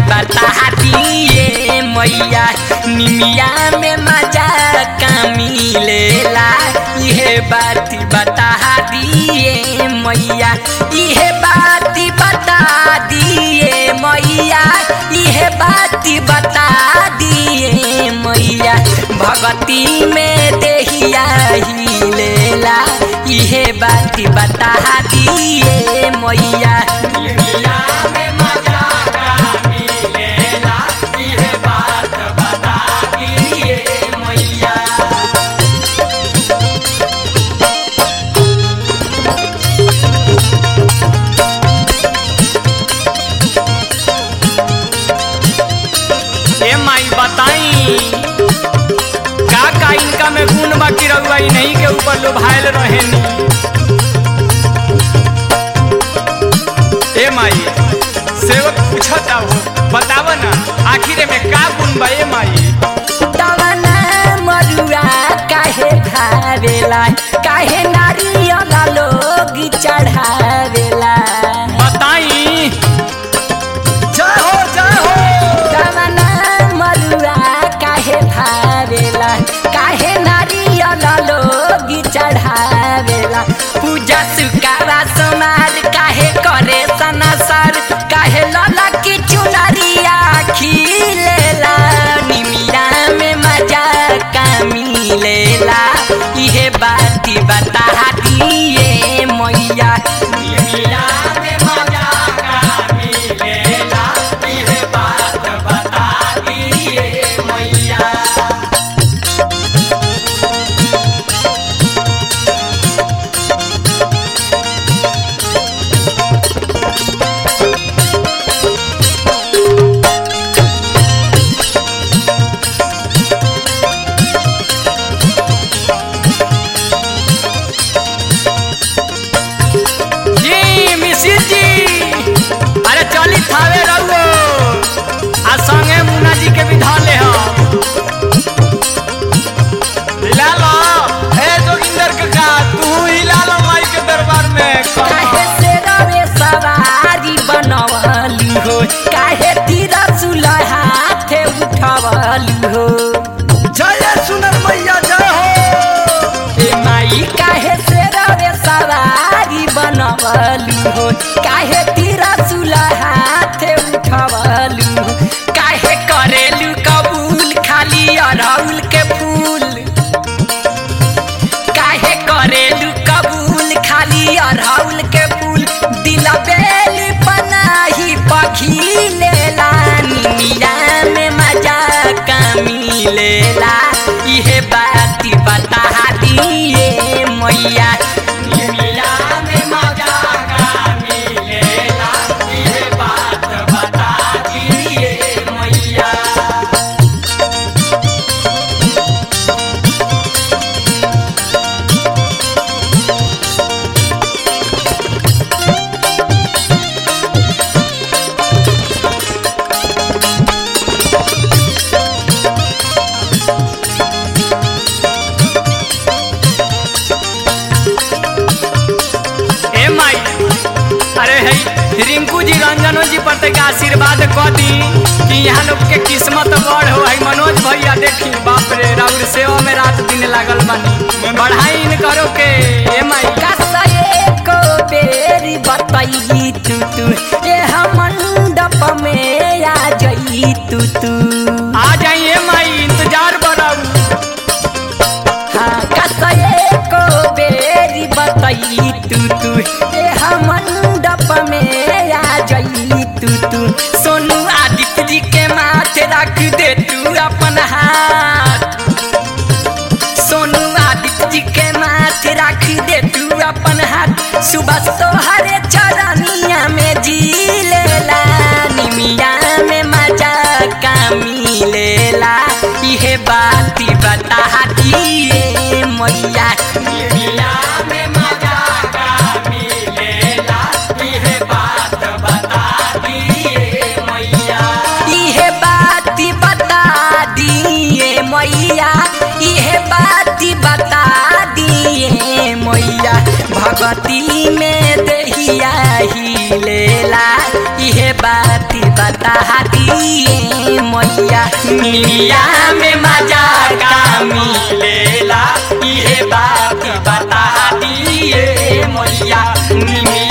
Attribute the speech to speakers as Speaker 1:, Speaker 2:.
Speaker 1: बता दिए मैया निमिया में मजा का मिलेला इहे बात बता दिए मैया इहे बात बता दिए मैया इहे बात बता दिए मैया भगती में देहिया ही लेला इहे बात बता दिए मैया निमिया में मजा का मिलेला इहे बात बता दिए मैया
Speaker 2: ए माई बताई का का इनका में गुण बाकी रहुआ ई नहीं के ऊपर लोभायल रहेनी ए माई सेवक पूछता हो बताव ना आखिर में का गुण बा ए माई
Speaker 1: तवना मरुआ काहे भावेला काहे नारियल लोग चढ़ावेला
Speaker 2: बताई जय हो जय हो
Speaker 1: तवना मरुआ काहे भावेला काहे नारियल लोग चढ़ावेला पूजा सुकारा समार काहे करे सनसर काहे लला की चुनरिया खिलेला निमिया में मजा का मिलेला इहे बात बता दिए मैया निमिया में मजा का मिलेला इहे बात बता दिए मैया
Speaker 2: जी मिसिर जी अरे चली थावे रहुओ आ संगे मुन्ना जी के भी धा ले हम हिला लो ए जोगिंदर काका तू हिला लो माई के दरबार में
Speaker 1: काहे से रवे सवारी बनवली हो काहे तीर हाथे उठवली हो
Speaker 2: जय सुनर मैया जय हो
Speaker 1: ए माई काहे से रवे सवारी बनवली हो काहे तीर हाथे उठवली हो काहे करेलू कबूल खाली अरहुल के फूल काहे करेलू कबूल खाली अरहुल के फूल दिल बेल पनाही पखी लेला निमिया में मजा का मिलेला इहे बात बता दिए मैया निमिया में मजा का मिलेला इहे बात बता दिए मैया
Speaker 2: ए माई अरे है रिंकू जी रंजनो जी पर तक आशीर्वाद क दी कि यहाँ लोग के किस्मत बड़ हो है मनोज भैया देखी बाप रे राउर सेवा में रात दिन लागल बानी बढ़ाई इन करो के ए माई
Speaker 1: कसए को बेरी बताई तू तू ये हम मंडप में आ जाई तू तू
Speaker 2: आ जाइए माई इंतजार बनाऊ
Speaker 1: हाँ कसए को बेरी बताई तू तू ये हम मंडप में आ जाई तू तू सोनू आदित्य जी के माथे रख दे तू अपन हाथ सोनू आदित्य जी के माथे रख दे तू अपन हाथ सुबह तोहरे चरनिया में जी लेला निमिया में मजा का मिलेला इहे बात बता दिए मैया निमिया में मजा का मिलेला इहे बात बता दिए मैया इहे बात बता दिए मैया इहे बात बता दिए मैया भगती में दहिया ही लेला इहे बात बता दिए मैया निमिया में मजा का मिलेला ये बात बता दिए मैया निमिया